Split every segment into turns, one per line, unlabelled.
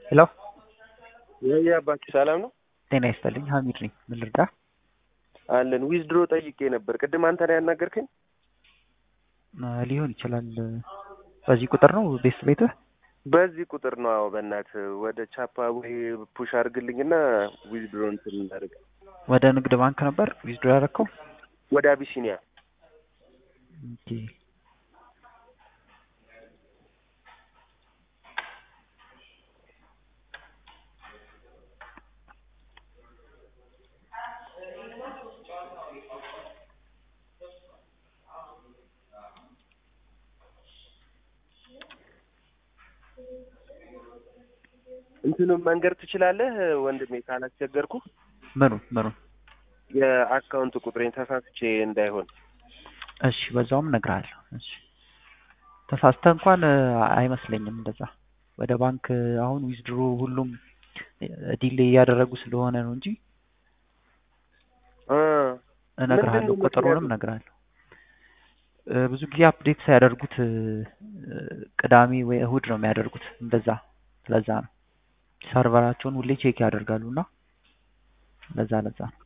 ሄሎ
ወይ አባቴ ሰላም ነው?
ጤና ይስጥልኝ ሀሚድ ነኝ። ምን ልርዳ?
አለን ዊዝድሮ ጠይቄ ነበር። ቅድም አንተ ነው ያናገርከኝ?
እ ሊሆን ይችላል። በዚህ ቁጥር ነው ቤት ቤትህ?
በዚህ ቁጥር ነው። አዎ በእናትህ ወደ ቻፓ ወይ ፑሽ አድርግልኝና ዊዝድሮ እንትን እናደርግ።
ወደ ንግድ ባንክ ነበር ዊዝድሮ ያደረከው?
ወደ አቢሲኒያ
ኦኬ።
እንትኑን መንገድ ትችላለህ ወንድሜ ካላስቸገርኩ?
ምኑ ምኑ?
የአካውንት ቁጥሬን ተሳስቼ እንዳይሆን።
እሺ በዛውም እነግርሃለሁ። እሺ ተሳስተህ እንኳን እ አይመስለኝም እንደዛ ወደ ባንክ አሁን ዊዝድሮ ሁሉም ዲሌይ እያደረጉ ስለሆነ ነው እንጂ
እ
እነግርሃለሁ።
ምንድን ነው
ቁጥሩንም
ምክንያቱ?
እነግርሃለሁ። እ ብዙ ጊዜ አፕዴት ሳያደርጉት እ ቅዳሜ ወይ እሁድ ነው የሚያደርጉት እንደዛ። ለዛ ነው ሰርቨራቸውን ሁሌ ቼክ ያደርጋሉ እና ለዛ ለዛ ነው።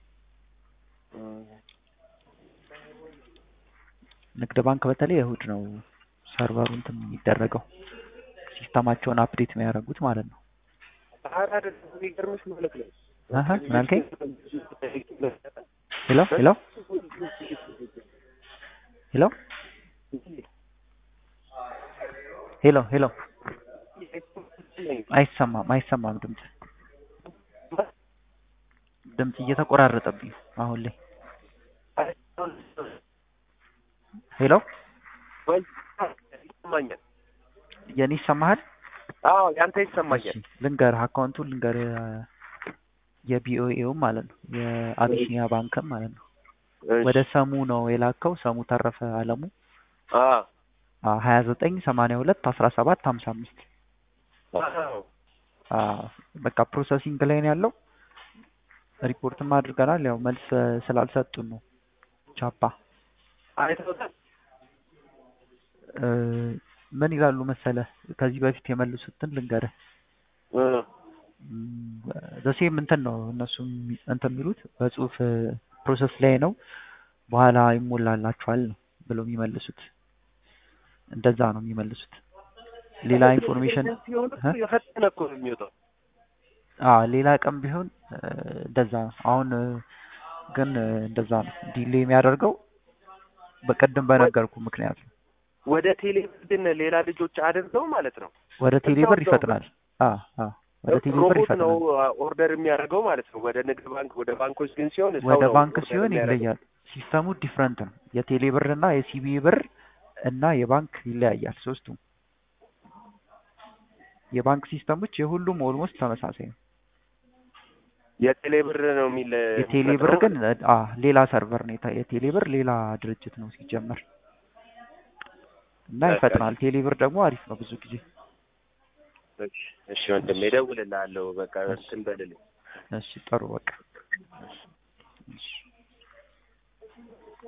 ንግድ ባንክ በተለይ እሁድ ነው ሰርቨሩ እንትን የሚደረገው ሲስተማቸውን አፕዴት የሚያደርጉት ማለት ነው።
ኧረ አይደለም የሚገርምሽ ማለት ነው።
አሀ ምን አልከኝ? ሄሎ ሄሎ ሄሎ ሄሎ ሄሎ አይሰማም አይሰማም ድምፅ ድምፅ እየተቆራረጠብኝ ነው አሁን ላይ ሄሎ
ወይ ይሰማኛል።
የኔ ይሰማሃል?
አዎ ያንተ ይሰማኛል።
እሺ ልንገርህ አካውንቱን ልንገርህ የቢኦኤውም ማለት ነው የአቢሲኒያ ባንክም ማለት ነው ወደ ሰሙ ነው የላከው ሰሙ ተረፈ አለሙ
አዎ
ሀያ ዘጠኝ ሰማንያ ሁለት አስራ ሰባት ሀምሳ አምስት
አዎ
በቃ ፕሮሰሲንግ ላይ ነው ያለው። ሪፖርትም አድርገናል። ያው መልስ እ ስላልሰጡን ነው ቻፓ
አይተውታል።
እ ምን ይላሉ መሰለህ ከዚህ በፊት የመልሱትን ልንገርህ
እ
ዘሴም እንትን ነው እነሱም እንትን የሚሉት በጽሁፍ ፕሮሰስ ላይ ነው በኋላ ይሞላላችኋል ነው ብለው የሚመልሱት። እንደዛ ነው የሚመልሱት። ሌላ ኢንፎርሜሽን
ሲሆን እኮ
እ?
የፈጠነ እኮ ነው የሚወጣው።
አዎ ሌላ ቀን ቢሆን እ እንደዛ ነው። አሁን እ ግን እ እንደዛ ነው ዲሌ የሚያደርገው በቀደም በነገርኩ ምክንያት ነው።
ወደ ቴሌብር ግን ሌላ ልጆች አድርገው ማለት ነው።
ወደ ቴሌብር
እዛው
ይፈጥናል። አ አ ወደ ቴሌብር
ሮቦት ነው
ይፈጥናል።
ኦርደር የሚያደርገው ማለት ነው። ወደ ንግድ ባንክ ወደ ባንኮች ግን ሲሆን ሰው
ወደ
ነው
ባንክ
ኦርደር
ሲሆን
የሚያደርገው።
ይለያል። ሲስተሙ ዲፍረንት ነው። የቴሌ ብር እና የሲቢ ብር እና የባንክ ይለያያል ሶስቱም። የባንክ ሲስተሞች የሁሉም ኦልሞስት ተመሳሳይ ነው።
የቴሌ ብር ነው የሚል
የቴሌ ብር ግን አ ሌላ ሰርቨር ነው። የተ- የቴሌ ብር ሌላ ድርጅት ነው ሲጀመር እና
በቃ
ይፈጥናል። ቴሌ ብር ደግሞ አሪፍ ነው ብዙ ጊዜ።
እሺ እሺ ወንድሜ እደውልልሃለሁ። በቃ እንትን በልልኝ።
እሺ ጥሩ በቃ እሺ